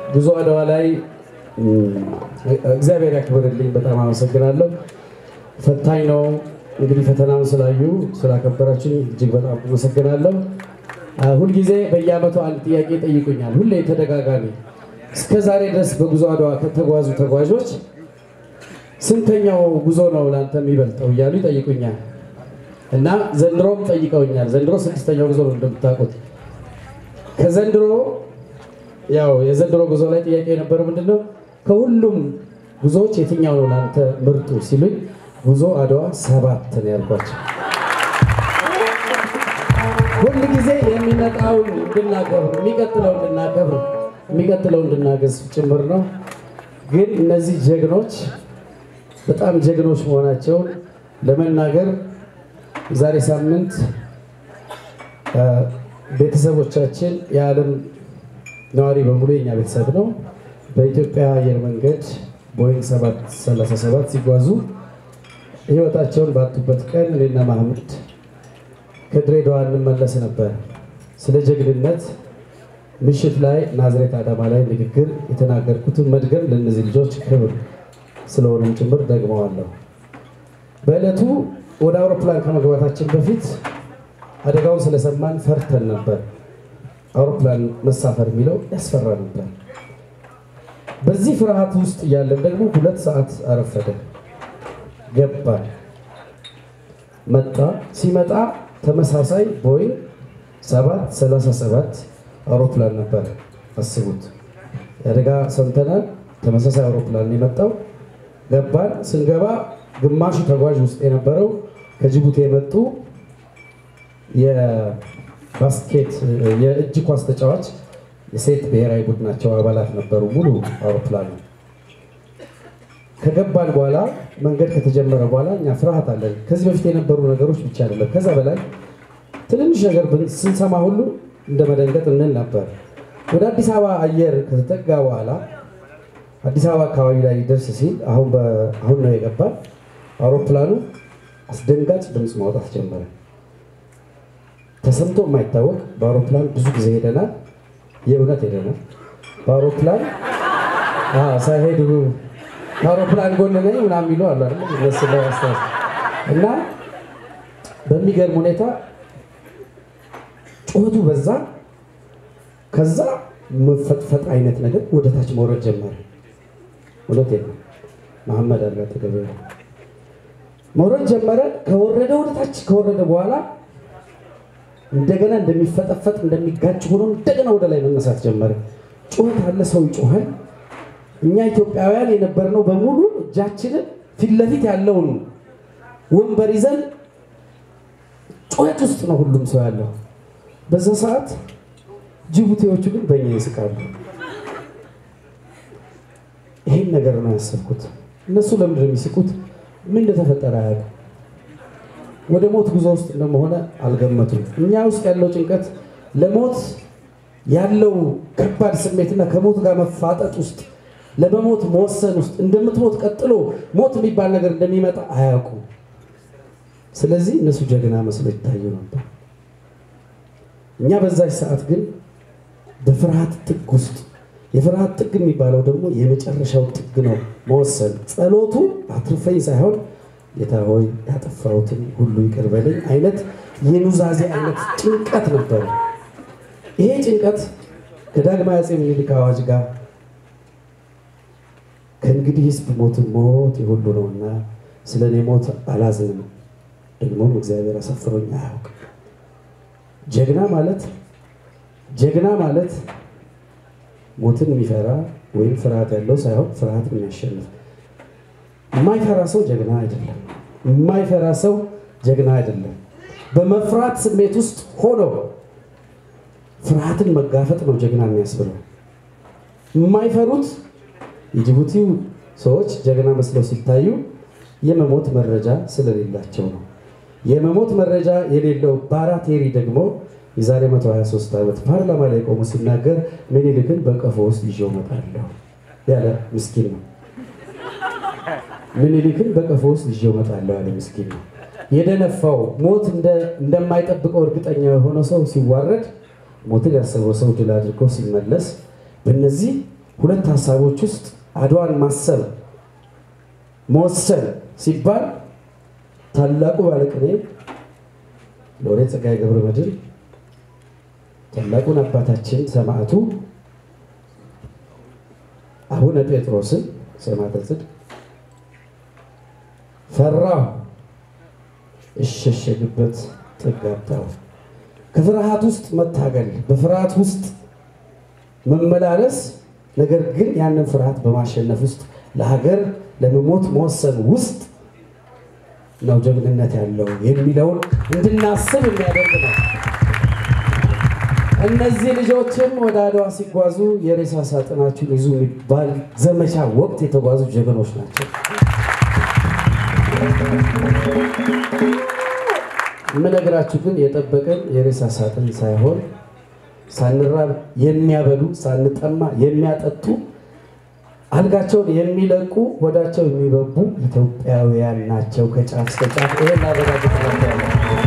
ጉዞ አድዋ ላይ እግዚአብሔር ያክብርልኝ። በጣም አመሰግናለሁ። ፈታኝ ነው እንግዲህ ፈተናውን ስላዩ ስላከበራችሁ እጅግ በጣም አመሰግናለሁ። ሁልጊዜ በየዓመቱ አንድ ጥያቄ ጠይቁኛል። ሁሌ ተደጋጋሚ እስከ ዛሬ ድረስ በጉዞ አድዋ ከተጓዙ ተጓዦች ስንተኛው ጉዞ ነው ለአንተ የሚበልጠው እያሉ ይጠይቁኛል እና ዘንድሮም ጠይቀውኛል። ዘንድሮ ስድስተኛው ጉዞ ነው እንደምታውቁት። ከዘንድሮ ያው የዘንድሮ ጉዞ ላይ ጥያቄ የነበረው ምንድነው ከሁሉም ጉዞዎች የትኛው ነው ለአንተ ምርጡ ሲሉኝ ጉዞ አድዋ ሰባት ነው ያልኳቸው። ሁል ጊዜ የሚመጣውን እንድናከብር የሚቀጥለው እንድናከብር የሚቀጥለው እንድናገዝ ጭምር ነው። ግን እነዚህ ጀግኖች በጣም ጀግኖች መሆናቸውን ለመናገር ዛሬ ሳምንት ቤተሰቦቻችን የዓለም ነዋሪ በሙሉ የኛ ቤተሰብ ነው። በኢትዮጵያ አየር መንገድ ቦይንግ 737 ሲጓዙ ህይወታቸውን ባጡበት ቀን እኔና ማህሙድ ከድሬዳዋ እንመለስ ነበር። ስለ ጀግንነት ምሽት ላይ ናዝሬት አዳማ ላይ ንግግር የተናገርኩትን መድገም ለእነዚህ ልጆች ክብር ስለሆነም ጭምር ደግመዋለሁ። በዕለቱ ወደ አውሮፕላን ከመግባታችን በፊት አደጋውን ስለሰማን ፈርተን ነበር። አውሮፕላን መሳፈር የሚለው ያስፈራ ነበር። በዚህ ፍርሃት ውስጥ እያለን ደግሞ ሁለት ሰዓት አረፈደ። ገባን። መጣ። ሲመጣ ተመሳሳይ ቦይንግ 737 አውሮፕላን ነበር። አስቡት፣ የአደጋ ሰምተናል። ተመሳሳይ አውሮፕላን የመጣው ገባን። ስንገባ ግማሹ ተጓዥ ውስጥ የነበረው ከጅቡቲ የመጡ የባስኬት የእጅ ኳስ ተጫዋች የሴት ብሔራዊ ቡድናቸው አባላት ነበሩ። ሙሉ አውሮፕላኑ ከገባን በኋላ መንገድ ከተጀመረ በኋላ እኛ ፍርሃት አለን። ከዚህ በፊት የነበሩ ነገሮች ብቻ አይደለም፣ ከዛ በላይ ትንንሽ ነገር ስንሰማ ሁሉ እንደ መደንገጥ እንል ነበር። ወደ አዲስ አበባ አየር ከተጠጋ በኋላ አዲስ አበባ አካባቢ ላይ ደርስ ሲል አሁን ነው የገባን። አውሮፕላኑ አስደንጋጭ ድምፅ ማውጣት ጀመረ። ተሰምቶ የማይታወቅ በአውሮፕላን ብዙ ጊዜ ሄደናል። የእውነት ሄደናል በአውሮፕላን ሳይሄዱ ከአውሮፕላን ጎን ነኝ ምናምን የሚሉ አሉ አይደል? እነሱ ላይ አስታውስ እና በሚገርም ሁኔታ ጩኸቱ በዛ። ከዛ መፈጥፈጥ አይነት ነገር ወደ ታች መውረድ ጀመረ። እውነት ነው። መሐመድ አለ አጠገቤ መውረድ ጀመረ። ከወረደ ወደ ታች ከወረደ በኋላ እንደገና እንደሚፈጠፈጥ እንደሚጋጭ ሆኖ እንደገና ወደ ላይ መነሳት ጀመረ። ጩኸት አለ፣ ሰው ይጮሃል። እኛ ኢትዮጵያውያን የነበርነው በሙሉ እጃችንን ፊት ለፊት ያለውን ወንበር ይዘን ጩኸት ውስጥ ነው ሁሉም ሰው ያለው። በዛ ሰዓት ጅቡቲዎቹ ግን በእኛ ይስቃሉ። ይህን ነገር ነው ያሰብኩት። እነሱ ለምንድን ነው የሚስቁት? ምን እንደተፈጠረ አያውቅም። ወደ ሞት ጉዞ ውስጥ እንደመሆነ አልገመቱም። እኛ ውስጥ ያለው ጭንቀት ለሞት ያለው ከባድ ስሜትና ከሞት ጋር መፋጠጥ ውስጥ ለመሞት መወሰን ውስጥ እንደምትሞት ቀጥሎ ሞት የሚባል ነገር እንደሚመጣ አያውቁም። ስለዚህ እነሱ ጀግና መስሎ ይታዩ ነበር። እኛ በዛች ሰዓት ግን በፍርሃት ጥግ ውስጥ የፍርሃት ጥግ የሚባለው ደግሞ የመጨረሻው ጥግ ነው፣ መወሰን። ጸሎቱ አትርፈኝ ሳይሆን ጌታ ሆይ ያጠፋሁትን ሁሉ ይቅር በለኝ አይነት የኑዛዜ አይነት ጭንቀት ነበረ። ይሄ ጭንቀት ከዳግማዊ አፄ ምኒልክ አዋጅ ጋር ከእንግዲህ ህዝብ ሞትን ሞት የሁሉ ነውና ስለ እኔ ሞት አላዝንም፣ ደግሞም እግዚአብሔር አሳፍሮኝ አያውቅም። ጀግና ማለት ጀግና ማለት ሞትን የሚፈራ ወይም ፍርሃት ያለው ሳይሆን ፍርሃትን የሚያሸንፍ የማይፈራ ሰው ጀግና አይደለም። የማይፈራ ሰው ጀግና አይደለም። በመፍራት ስሜት ውስጥ ሆኖ ፍርሃትን መጋፈጥ ነው ጀግና የሚያስብለው። የማይፈሩት የጅቡቲው ሰዎች ጀግና መስለው ሲታዩ የመሞት መረጃ ስለሌላቸው ነው። የመሞት መረጃ የሌለው ባራቴሪ ደግሞ የዛሬ 123 ዓመት ፓርላማ ላይ ቆሞ ሲናገር ምኒልክን በቀፎ ውስጥ ይዤው እመጣለሁ ያለ ምስኪን ነው። ምኒልክን በቀፎ ውስጥ ይዤው እመጣለሁ ያለ ምስኪን ነው። የደነፋው ሞት እንደማይጠብቀው እርግጠኛ የሆነ ሰው ሲዋረድ ሞትን ያሰበው ሰው ድል አድርጎ ሲመለስ በእነዚህ ሁለት ሀሳቦች ውስጥ አድዋን ማሰብ መወሰን ሲባል ታላቁ ባለቅኔ ሎሬት ጸጋዬ ገብረ መድኅን ታላቁን አባታችን ሰማዕቱ አቡነ ጴጥሮስን ሰማዕተ ጽድቅ ፈራሁ እሸሸግበት ጥግ አጣሁ። ከፍርሃት ውስጥ መታገል፣ በፍርሃት ውስጥ መመላለስ፣ ነገር ግን ያንን ፍርሃት በማሸነፍ ውስጥ ለሀገር ለመሞት መወሰን ውስጥ ነው ጀግንነት ያለው የሚለውን እንድናስብ የሚያደርግ ነው። እነዚህ ልጆችም ወደ አድዋ ሲጓዙ የሬሳ ሳጥናችሁን ይዙ የሚባል ዘመቻ ወቅት የተጓዙ ጀግኖች ናቸው። የምነግራችሁ ግን የጠበቀን የሬሳ ሳጥን ሳይሆን ሳንራብ የሚያበሉ ሳንጠማ የሚያጠጡ አልጋቸውን የሚለቁ ሆዳቸው የሚበቡ ኢትዮጵያውያን ናቸው። ከጫፍ እስከ ጫፍ ይሄን ላረጋግጥላቸዋለሁ።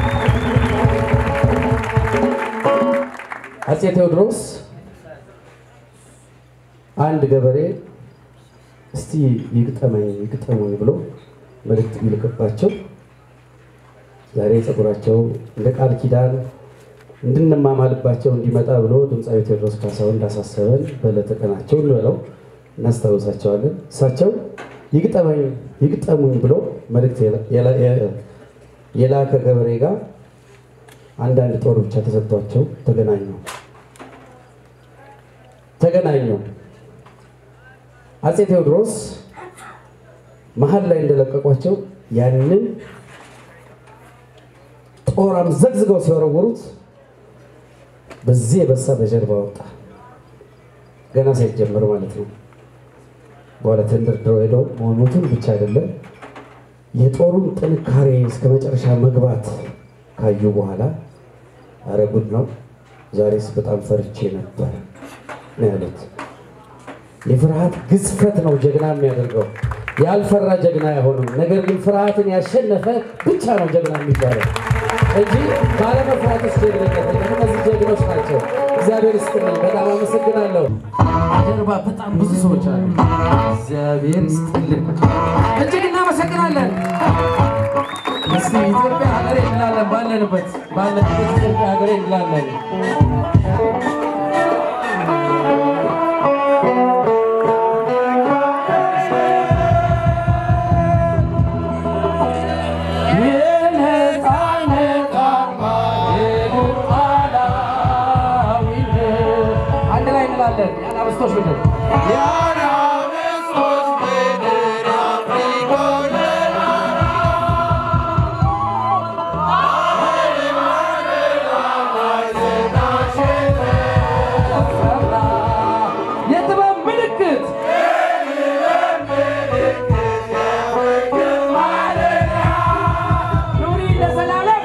አፄ ቴዎድሮስ አንድ ገበሬ እስቲ ይግጠመኝ ይግጠሙኝ ብሎ መልእክት ቢልክባቸው ዛሬ ፀጉራቸው እንደ ቃል ኪዳን እንድንማማልባቸው እንዲመጣ ብሎ ድምፃዊ ቴዎድሮስ ካሳሁን እንዳሳሰበን በዕለተ ቀናቸው እንበለው እናስታውሳቸዋለን። እሳቸው ይግጠመኝ ይግጠሙኝ ብሎ መልእክት የላከ ገበሬ ጋር አንዳንድ ጦር ብቻ ተሰጥቷቸው ተገናኙ ተገናኙ። አፄ ቴዎድሮስ መሀል ላይ እንደለቀቋቸው ያንን ጦራም ዘግዝገው ሲወረወሩት በዚህ የበሳ በጀርባ ወጣ። ገና ሳይጀመር ማለት ነው። በኋላ ተንደርድረው ሄደው መሞቱን ብቻ አይደለም የጦሩን ጥንካሬ እስከ መጨረሻ መግባት ካዩ በኋላ አረ ጉድ ነው፣ ዛሬስ በጣም ፈርቼ ነበር ነው ያሉት። የፍርሃት ግዝፈት ነው ጀግና የሚያደርገው። ያልፈራ ጀግና አይሆንም። ነገር ግን ፍርሃትን ያሸነፈ ብቻ ነው ጀግና የሚባለው እንጂ ባለመፍራት ውስጥ ጀግንነት እነዚህ ጀግኖች ናቸው። እግዚአብሔር ይስጥልኝ። በጣም አመሰግናለሁ። ጀርባ በጣም ብዙ ሰዎች አሉ። እግዚአብሔር ይስጥልን። እጅግ እናመሰግናለን። እስቲ ኢትዮጵያ ሀገሬ እንላለን። ባለንበት ባለንበት ኢትዮጵያ ሀገሬ እንላለን። አንድ ላይ እንላለን። የአናብስቶች ምድር የጥበብ ምልክት ኑሪ ለዘላለም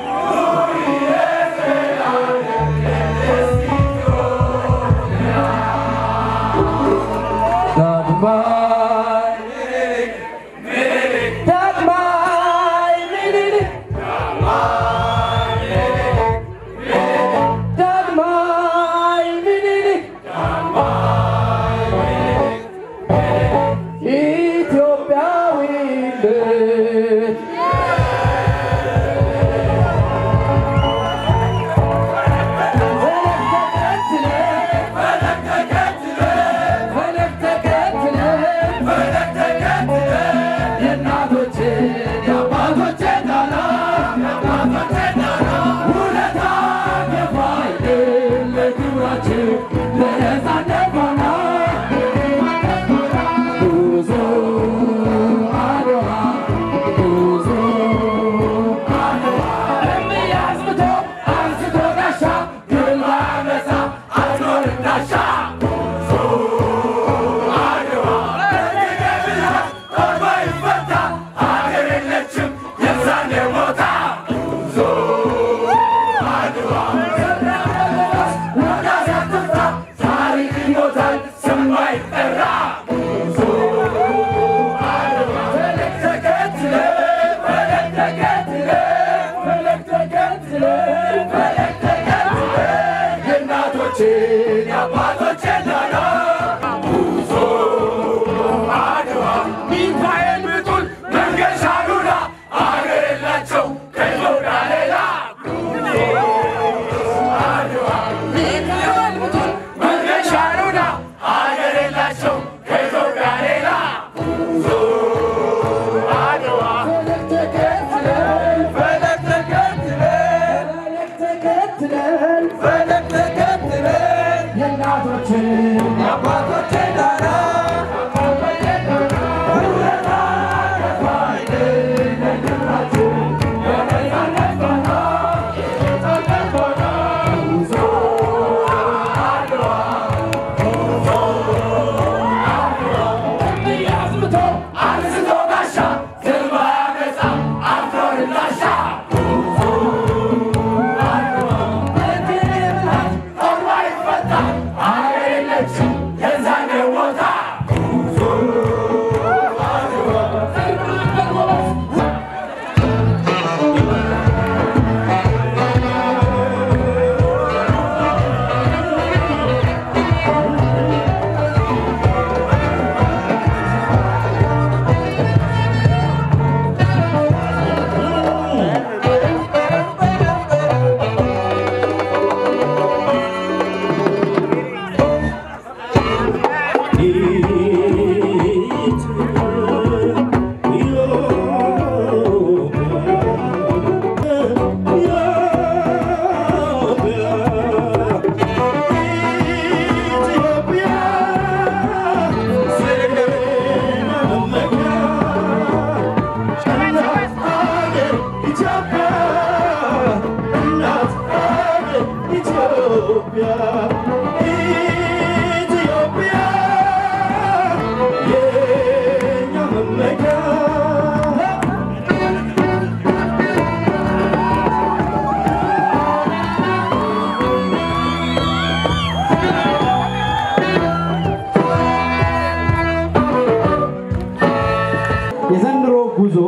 ዳግማይ ዳግማይ ምኒልክ ዳግማይ ምኒልክ ኢትዮጵያዊነት ፈለግ ተከትለን ፈለግ ተከትለን የእናቶችን የአባቶችን ዳና ውለታ የፋይል ለክብራችን ለነፃነት ፋና ጉዞ አድዋ ጉዞ አድዋ እምዬ አዝምቶ አንስቶ ጋሻ ድል ባመሳ አትኖርም ዳሻ የአባቶችን ዳና ጉዞ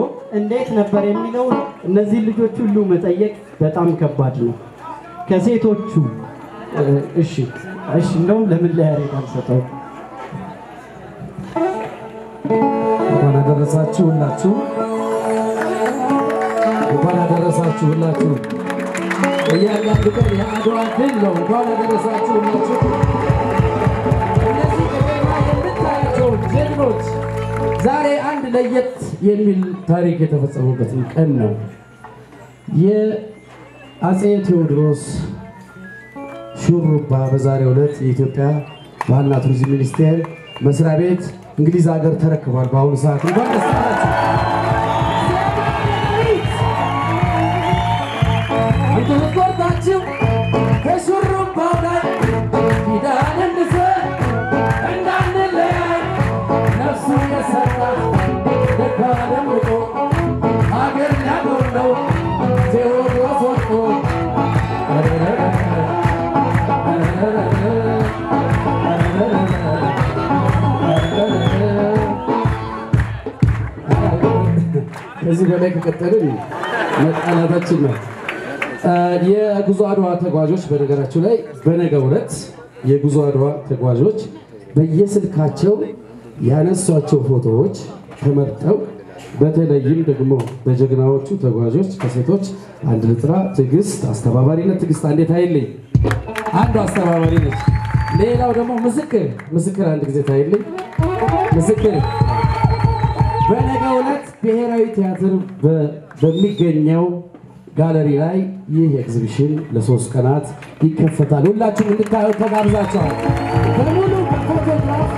እንዴት ነበር የሚለውን እነዚህ ልጆች ሁሉ መጠየቅ በጣም ከባድ ነው። ከሴቶቹ እ፣ እሺ እሺ፣ እንደውም ለምን ለያሬድ አልሰጠውም? እንኳን አደረሳችሁ ሁላችሁ፣ እንኳን አደረሳችሁ ሁላችሁ። እያንዳንዱ ቀን የአድዋ ድል ነው። እንኳን አደረሳችሁ ሁላችሁ። እነዚህ በገና የምታያቸው ጀግኖች ዛሬ አንድ ለየት የሚል ታሪክ የተፈጸሙበትን ቀን ነው። የአፄ ቴዎድሮስ ሹሩባ በዛሬው ዕለት የኢትዮጵያ ባህልና ቱሪዝም ሚኒስቴር መስሪያ ቤት እንግሊዝ ሀገር ተረክቧል። በአሁኑ ሰዓት እንኳን ደስ አላችሁ። እንትስቆርታችሁ ከሹሩባው ላይ ኪዳን እንሰ እንዳንለያይ ነፍሱ የሰጣ ደጋ ደምቆ ሀገር ሊያጎለው ቴዎድሮስ ወጥቶ ከዚህ በላይ ከቀጠልን መጣላታችን ነው። የጉዞ አድዋ ተጓዦች በነገራችሁ ላይ በነገው ዕለት የጉዞ አድዋ ተጓዦች በየስልካቸው ያነሷቸው ፎቶዎች ተመርጠው በተለይም ደግሞ በጀግናዎቹ ተጓዦች ከሴቶች አንድ ልጥራ ትዕግስት አስተባባሪነት ትዕግስት አንዴት አይልኝ አንዱ አስተባባሪ ነች። ሌላው ደግሞ ምስክር ምስክር አንድ ጊዜ ታይልኝ ምስክር በነገው ዕለት ብሔራዊ ቲያትር በ- በሚገኘው ጋለሪ ላይ ይህ ኤግዚቢሽን ለሶስት ቀናት ይከፈታል። ሁላችሁም እንድታዩ ተጋብዛችኋል። በሙሉ በፎቶግራፍ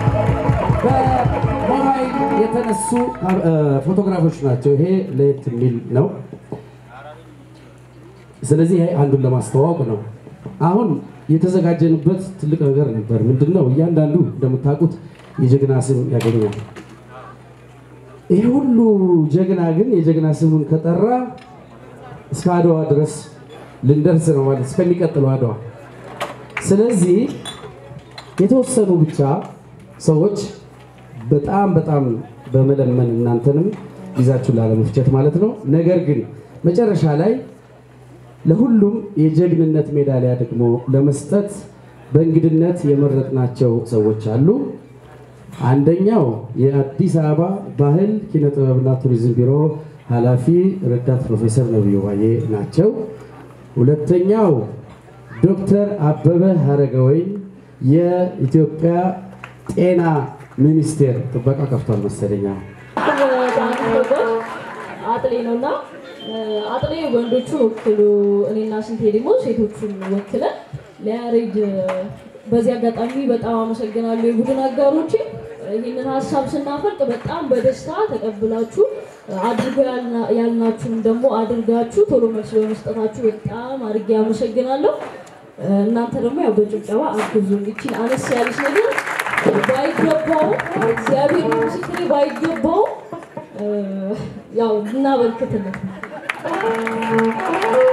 በሞባይል የተነሱ እ፣ ፎቶግራፎች ናቸው። ይሄ ለየት የሚል ነው። ስለዚህ ይሄ አንዱን ለማስተዋወቅ ነው። አሁን የተዘጋጀንበት ትልቅ ነገር ነበር። ምንድን ነው? እያንዳንዱ እንደምታውቁት የጀግና ስም ያገኛል። ይህ ሁሉ ጀግና ግን የጀግና ስሙን ከጠራ እስከ አድዋ ድረስ ልንደርስ ነው ማለት እስከሚቀጥለው አድዋ። ስለዚህ የተወሰኑ ብቻ ሰዎች በጣም በጣም በመለመን እናንተንም ይዛችሁ ላለመፍጨት ማለት ነው። ነገር ግን መጨረሻ ላይ ለሁሉም የጀግንነት ሜዳሊያ ደግሞ ለመስጠት በእንግድነት የመረጥናቸው ሰዎች አሉ። አንደኛው የአዲስ አበባ ባህል ኪነ ጥበብና ቱሪዝም ቢሮ ኃላፊ ረዳት ፕሮፌሰር ነቢዩ ባዬ ናቸው። ሁለተኛው ዶክተር አበበ ሀረገወይን የኢትዮጵያ ጤና ሚኒስቴር ጥበቃ ከፍቷል መሰለኛ አጥሌ ነው እና አጥሌ ወንዶቹን ወክሎ እኔና ስንቴ ደግሞ ሴቶቹን ወክለን ለያሬድ በዚህ አጋጣሚ በጣም አመሰግናለሁ የቡድን አጋሮቼ። ይህንን ሀሳብ ስናፈልቅ በጣም በደስታ ተቀብላችሁ አድርጎ ያልናችሁን ደግሞ አድርጋችሁ ቶሎ መልስ በመስጠታችሁ በጣም አድርጌ አመሰግናለሁ። እናንተ ደግሞ ያው በጭብጨባ አግዙ። ይችን አነስ ያለች ነገር ባይገባው እግዚአብሔር ምስክሬ ባይገባው ያው እናበርክትለት